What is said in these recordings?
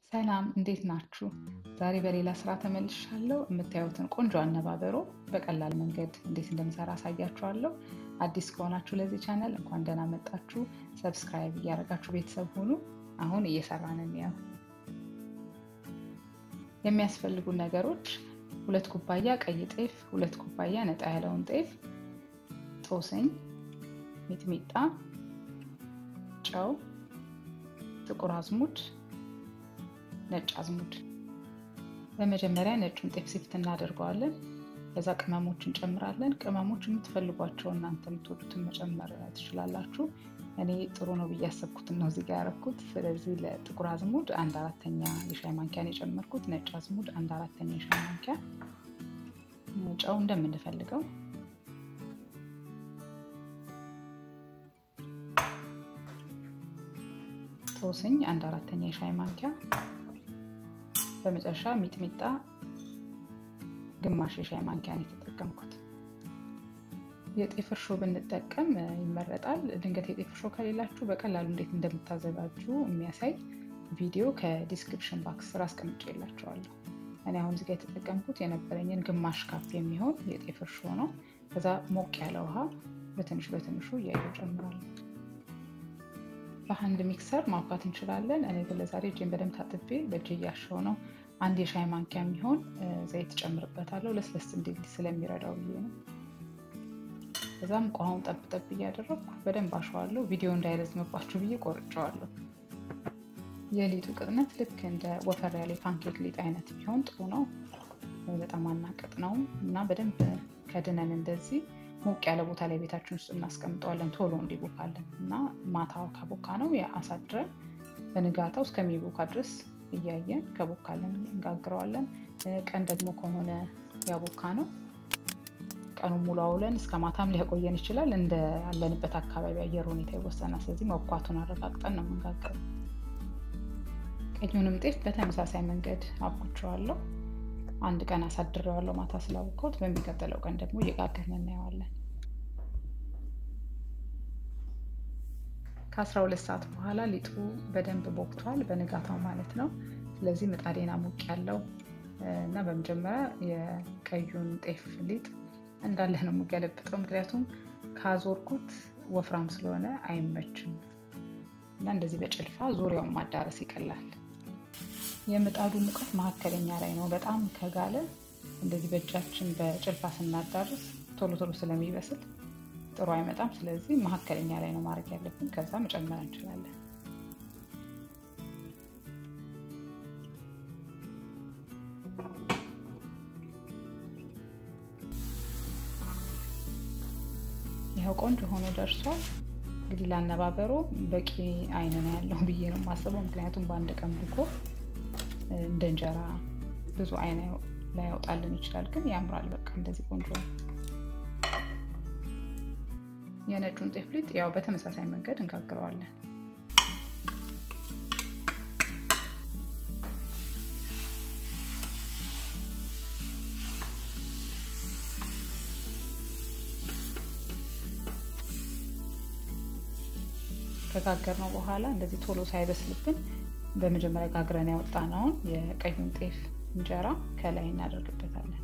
ሰላም እንዴት ናችሁ? ዛሬ በሌላ ስራ ተመልሻለሁ። የምታዩትን ቆንጆ አነባበሮ በቀላል መንገድ እንዴት እንደምሰራ አሳያችኋለሁ። አዲስ ከሆናችሁ ለዚህ ቻናል እንኳን ደህና መጣችሁ። ሰብስክራይብ እያደረጋችሁ ቤተሰብ ሁኑ። አሁን እየሰራን እንየው። የሚያስፈልጉ ነገሮች ሁለት ኩባያ ቀይ ጤፍ፣ ሁለት ኩባያ ነጣ ያለውን ጤፍ፣ ጦስኝ፣ ሚጥሚጣ፣ ጨው፣ ጥቁር አዝሙድ ነጭ አዝሙድ። በመጀመሪያ ነጩን ጤፍ ሲፍት እናደርገዋለን። ከዛ ቅመሞች እንጨምራለን። ቅመሞች የምትፈልጓቸው እናንተ የምትወዱትን መጨመር ትችላላችሁ። እኔ ጥሩ ነው ብዬ ያሰብኩትን ነው እዚጋ ያረኩት። ስለዚህ ለጥቁር አዝሙድ አንድ አራተኛ የሻይ ማንኪያን የጨመርኩት፣ ነጭ አዝሙድ አንድ አራተኛ የሻይ ማንኪያ፣ ጨው እንደምንፈልገው ጦስኝ አንድ አራተኛ የሻይ ማንኪያ በመጨረሻ ሚጥሚጣ ግማሽ የሻይ ማንኪያ ነው የተጠቀምኩት። የጤፍ እርሾ ብንጠቀም ይመረጣል። ድንገት የጤፍ እርሾ ከሌላችሁ በቀላሉ እንዴት እንደምታዘጋጁ የሚያሳይ ቪዲዮ ከዲስክሪፕሽን ባክስ ስር አስቀምጬላችኋለሁ። እኔ አሁን እዚጋ የተጠቀምኩት የነበረኝን ግማሽ ካፕ የሚሆን የጤፍ እርሾ ነው። ከዛ ሞቅ ያለ ውሃ በትንሽ በትንሹ እያየሁ ጨምራለሁ። በአንድ ሚክሰር ማውካት እንችላለን። እኔ ግን ለዛሬ እጄን በደንብ ታጥቤ በእጅ እያሸው ነው። አንድ የሻይ ማንኪያ የሚሆን ዘይት ጨምርበታለሁ ለስለስ እንዲል ስለሚረዳው ብዬ ነው። ከዛም ውሃውን ጠብ ጠብ እያደረግኩ በደንብ አሸዋለሁ። ቪዲዮ እንዳይረዝምባችሁ ብዬ ቆርጨዋለሁ። የሊጡ ቅጥነት ልክ እንደ ወፈር ያለ ፓንኬክ ሊጥ አይነት ቢሆን ጥሩ ነው። በጣም አናቅጥ ነው እና በደንብ ከድነን እንደዚህ ሞቅ ያለ ቦታ ላይ ቤታችን ውስጥ እናስቀምጠዋለን ቶሎ እንዲቦካለን እና ማታ ከቦካ ነው አሳድረን በንጋታው እስከሚቦካ ድረስ እያየን ከቦካለን እንጋግረዋለን። ቀን ደግሞ ከሆነ ያቦካ ነው ቀኑን ሙሉ አውለን እስከ ማታም ሊያቆየን ይችላል። እንደ ያለንበት አካባቢ አየር ሁኔታ ይወሰናል። ስለዚህ መብኳቱን አረጋግጠን ነው የምንጋግረው። ቀዩንም ጤፍ በተመሳሳይ መንገድ አብኩቸዋለሁ። አንድ ቀን አሳድሬዋለሁ ማታ ስላቦካሁት። በሚቀጥለው ቀን ደግሞ እየጋገርን እናየዋለን። ከአስራ ሁለት ሰዓት በኋላ ሊጡ በደንብ ቦክቷል፣ በንጋታው ማለት ነው። ስለዚህ ምጣዴን አሞቅ ያለው እና በመጀመሪያ የቀዩን ጤፍ ሊጥ እንዳለ ነው የምገለብጠው፣ ምክንያቱም ካዞርኩት ወፍራም ስለሆነ አይመችም እና እንደዚህ በጭልፋ ዙሪያውን ማዳረስ ይቀላል። የምጣዱ ሙቀት መካከለኛ ላይ ነው። በጣም ከጋለ እንደዚህ በእጃችን በጭልፋ ስናዳርስ ቶሎ ቶሎ ስለሚበስል ጥሩ አይመጣም። ስለዚህ መካከለኛ ላይ ነው ማድረግ ያለብን። ከዛ መጨመር እንችላለን። ይኸው ቆንጆ ሆኖ ደርሷል። እንግዲህ ላነባበሮ በቂ አይን ነው ያለው ብዬ ነው የማስበው። ምክንያቱም በአንድ ቀን ብኮ እንደ እንጀራ ብዙ አይን ላያወጣልን ይችላል፣ ግን ያምራል። በቃ እንደዚህ ቆንጆ ነው። የነጩን ጤፍ ሊጥ ያው በተመሳሳይ መንገድ እንጋግረዋለን። ከጋገርነው በኋላ እንደዚህ ቶሎ ሳይበስልብን በመጀመሪያ ጋግረን ያወጣነውን የቀዩን ጤፍ እንጀራ ከላይ እናደርግበታለን።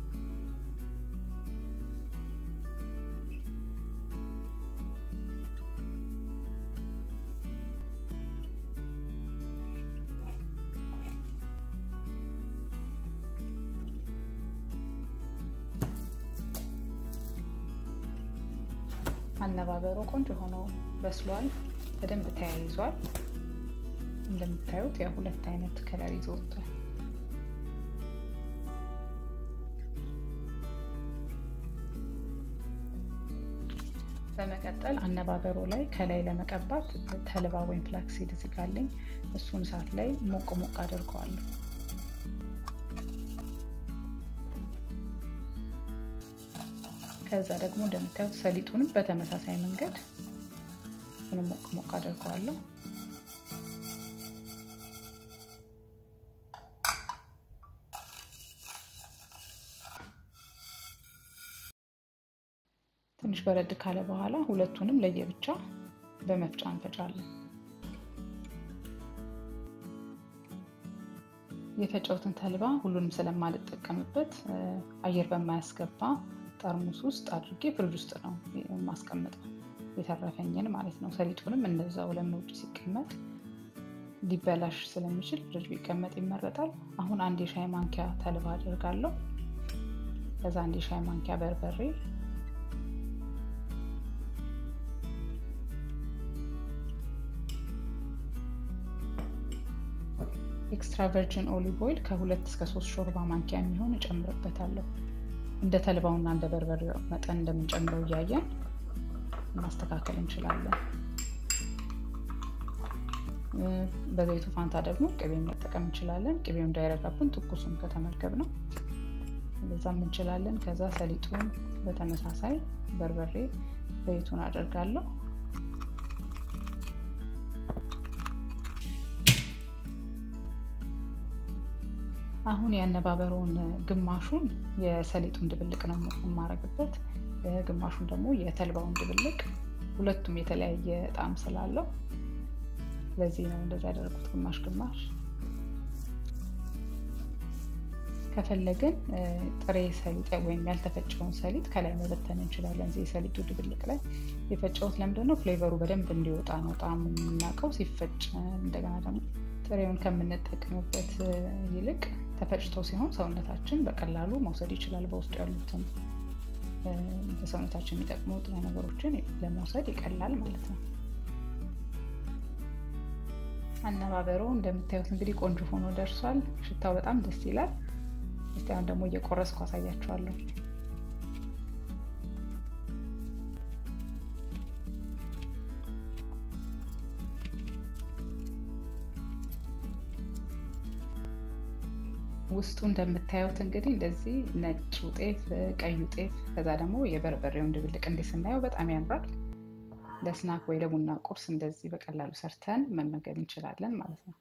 አነባበሮ ቆንጆ ሆኖ በስሏል። በደንብ ተያይዟል። እንደምታዩት ያው ሁለት አይነት ከለር ይዞ ወጥቷል። በመቀጠል አነባበሮ ላይ ከላይ ለመቀባት ተልባ ወይም ፍላክሲድ ዝጋለኝ እሱን እሳት ላይ ሞቅ ሞቅ አድርገዋለሁ። ከዛ ደግሞ እንደምታዩት ሰሊጡንም በተመሳሳይ መንገድ ምንም ሞቅ ሞቅ አድርገዋለሁ። ትንሽ በረድ ካለ በኋላ ሁለቱንም ለየብቻ በመፍጫ እንፈጫለን። የፈጨውትን ተልባ ሁሉንም ስለማልጠቀምበት አየር በማያስገባ ጠርሙስ ውስጥ አድርጌ ፍሪጅ ውስጥ ነው የማስቀምጠው የተረፈኝን ማለት ነው። ሰሊጡንም እንደዛው ለምን ውጭ ሲቀመጥ ሊበላሽ ስለሚችል ፍሪጅ ቢቀመጥ ይመረጣል። አሁን አንድ የሻይ ማንኪያ ተልባ አድርጋለሁ። ከዛ አንድ የሻይ ማንኪያ በርበሬ ኤክስትራ ቨርጅን ኦሊቭ ኦይል ከሁለት እስከ ሶስት ሾርባ ማንኪያ የሚሆን እጨምርበታለሁ። እንደ ተልባውና እንደ በርበሬው መጠን እንደምንጨምረው እያየን ማስተካከል እንችላለን። በዘይቱ ፋንታ ደግሞ ቅቤ መጠቀም እንችላለን። ቅቤው እንዳይረጋብን ትኩሱን ከተመገብ ነው በዛም እንችላለን። ከዛ ሰሊጡን በተመሳሳይ በርበሬ ዘይቱን አደርጋለሁ። አሁን ያነባበረውን ግማሹን የሰሊጡን ድብልቅ ነው የማረግበት፣ ግማሹን ደግሞ የተልባውን ድብልቅ። ሁለቱም የተለያየ ጣዕም ስላለው ለዚህ ነው እንደዚህ ያደረጉት፣ ግማሽ ግማሽ። ከፈለግን ጥሬ ሰሊጥ ወይም ያልተፈጨውን ሰሊጥ ከላይ መበተን እንችላለን። እዚህ የሰሊጡ ድብልቅ ላይ የፈጨሁት ለምንድን ነው? ፍሌቨሩ በደንብ እንዲወጣ ነው። ጣዕሙ የምናውቀው ሲፈጭ፣ እንደገና ደግሞ ጥሬውን ከምንጠቀምበት ይልቅ ተፈጭቶ ሲሆን ሰውነታችን በቀላሉ መውሰድ ይችላል። በውስጡ ያሉትን ለሰውነታችን የሚጠቅሙ ንጥረ ነገሮችን ለመውሰድ ይቀላል ማለት ነው። አነባበሩ እንደምታዩት እንግዲህ ቆንጆ ሆኖ ደርሷል። ሽታው በጣም ደስ ይላል። እስቲ አሁን ደግሞ እየቆረስኩ አሳያችኋለሁ። ውስጡ እንደምታዩት እንግዲህ እንደዚህ ነጩ ጤፍ፣ ቀዩ ጤፍ ከዛ ደግሞ የበርበሬውን ድብልቅ እንዲህ ስናየው በጣም ያምራል። ለስናክ ወይ ለቡና ቁርስ እንደዚህ በቀላሉ ሰርተን መመገብ እንችላለን ማለት ነው።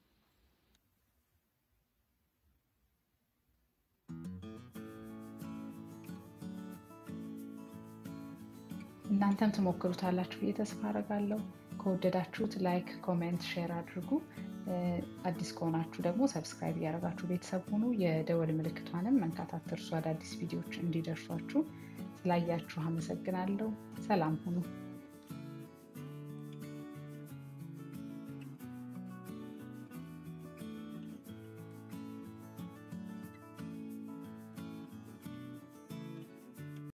እናንተም ትሞክሩታላችሁ ብዬ ተስፋ አደርጋለሁ። ከወደዳችሁት ላይክ፣ ኮሜንት፣ ሼር አድርጉ። አዲስ ከሆናችሁ ደግሞ ሰብስክራይብ እያደረጋችሁ ቤተሰብ ሁኑ። የደወል ምልክቷንም መንካት አትርሱ። አዳዲስ ቪዲዮዎች እንዲደርሷችሁ ስላያችሁ አመሰግናለሁ። ሰላም ሁኑ።